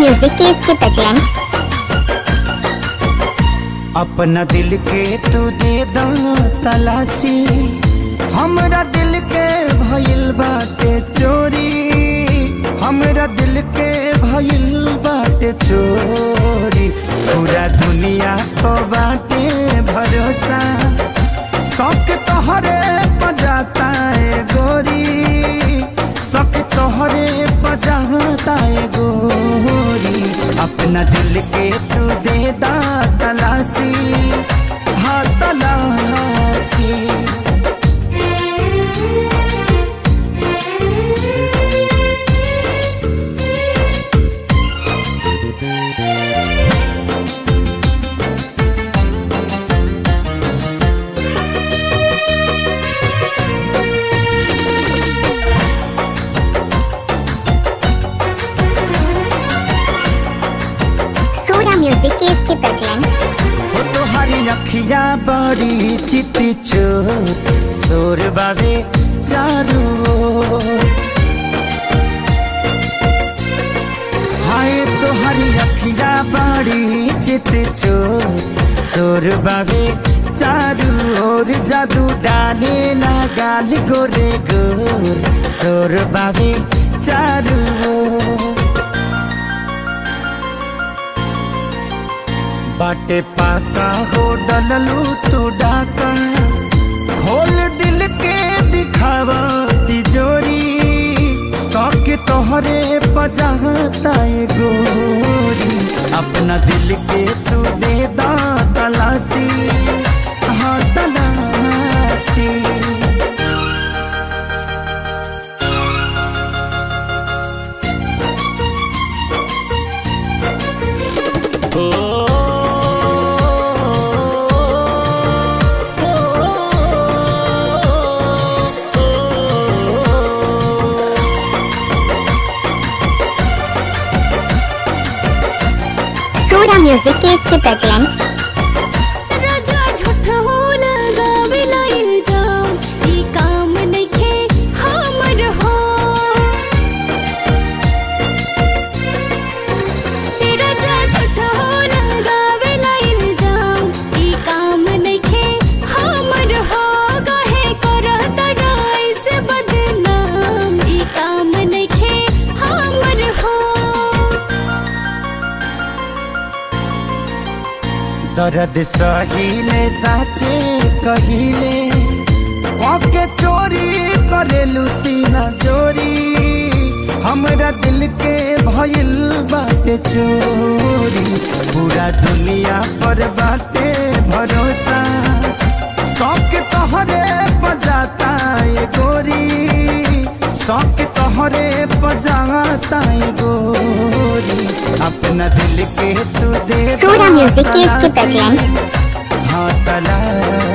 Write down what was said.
Music के इसके present अपना दिल के तू दे दा तलाशी हमरा दिल के भइल बाटे चोरी हमरा दिल के भइल बाटे चोरी पूरा दुनिया को बाटे भरोसा शौक तोहरे बजाता है गोरी शौक तोहरे बजाता है गोरी अपना दिल के तू दे दा तलाशी हाँ तलाशी सूर्या म्यूजिक के इसके प्रेजेंट हो तोहारी अखिया बड़ी चित चोर सोर बाबे चारू ओर। हाय तोहारी अखिया बड़ी चित चोर सोर बाबे चारू ओर जादू डाले ना गाल गोरे गोर सोर बाबे चारू ओर। बाटे पाका हो डललू तू डाका खोल दिल के दिखावा तिजोरी शौक तोहरे पजाता है गोरी अपना दिल के तू दे दा तलाशी हाँ तलाशी सूर्या म्यूजिक के इसके प्रेजेंट राजा झूठ हो लगावेला इल्जाम ई काम नइखे हमर हो ए राजा झूठ हो लगावेला इल्जाम ई काम नइखे हमर हो कहे करत राय से बदनाम ई काम नइखे हमर हो दर्द सहिले साचे कहिले के चोरी करेलू सीना चोरी हमरा दिल के भइल बाटे चोरी पूरा दुनिया पर बाटे भरोसा शौक तोहरे बजाता है गोरी शौक तोहरे बजाता है गोरी अपना दिल के तू दे सूर्या म्यूजिक के इसके तलाशी। प्रेजेंट हाँ तलाशी